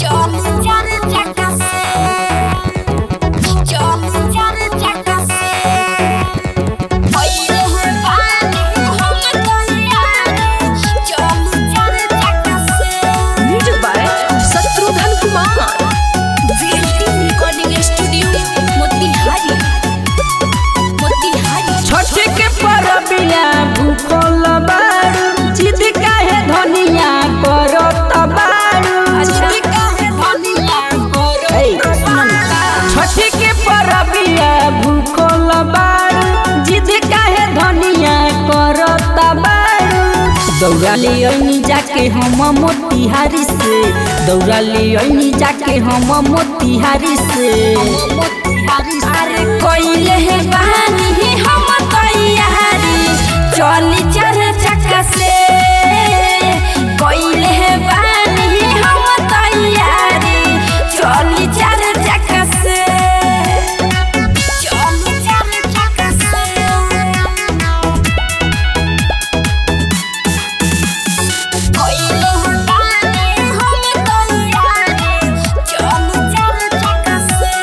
Music by Shatrughan Kumar recording studio Motihari Motihari Chhath के परबिया भूखल बारू जिद काहे धनिया करत बारू ए, सुन ना। छठ के परबिया भूखल बारू जिद काहे धनिया करत बारू दौड़ा ले अइनी जाके हम मोतिहारी से दौड़ा ले अइनी जाके हम मोतिहारी से अरे कोइले है बहानी हम तैयारी चली चार चक्का से कोइले है बहानी हम तैयारी चली चार चक्का से चली चार चक्का से कोइले है बहानी हम तैयारी चली चार चक्का से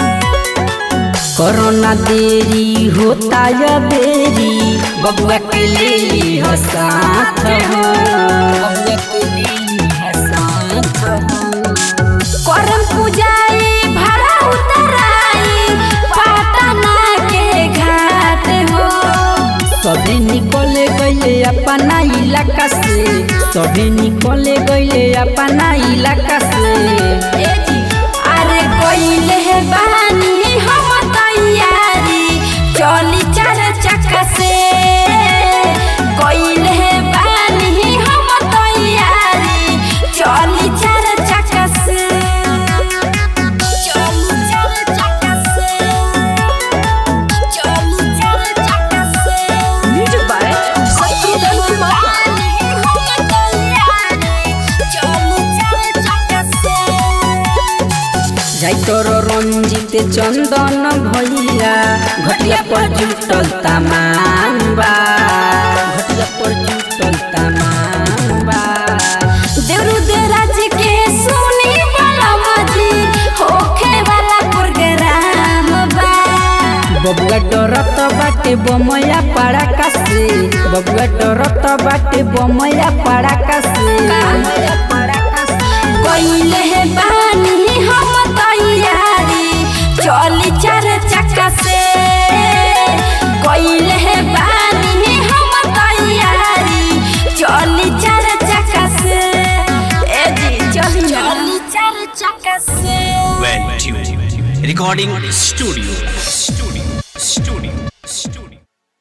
कोरोना देरी होता या देरी बबुआ के ले लिह साथ हो बबुआ के ले लिह साथ हो करम पूजाई भरा उतराई पाटना के घाट हो सभी निकले गईले अपना इलाका से सभी निकले गईले अपना इलाका से ए जी अरे कोइले है बहानी हम तैयारी चली चार चक्का से कोइले है बहानी हम तैयारी चली चार चक्का से चली चार चक्का से चली चार चक्का से म्यूजिक बाय शत्रुघ्न कुमार जाई तोर रंजित चंदन भैया घटिया पर जुटल तमाम बा घटिया पर जुटल तमाम बा देवरु देराज के सुनी बलमजी होखे वाला प्रोग्राम बा बबुआ डरत बाटे बमया पड़ाका से बबुआ डरत बाटे बमया पड़ाका से कोइले है बानी हम तैयारी चली चार चक्का से कोइले है बानी हम तैयारी चली चार चक्का से ए जी चली चली चार चक्का से Well tuned. Recording studio. Studio.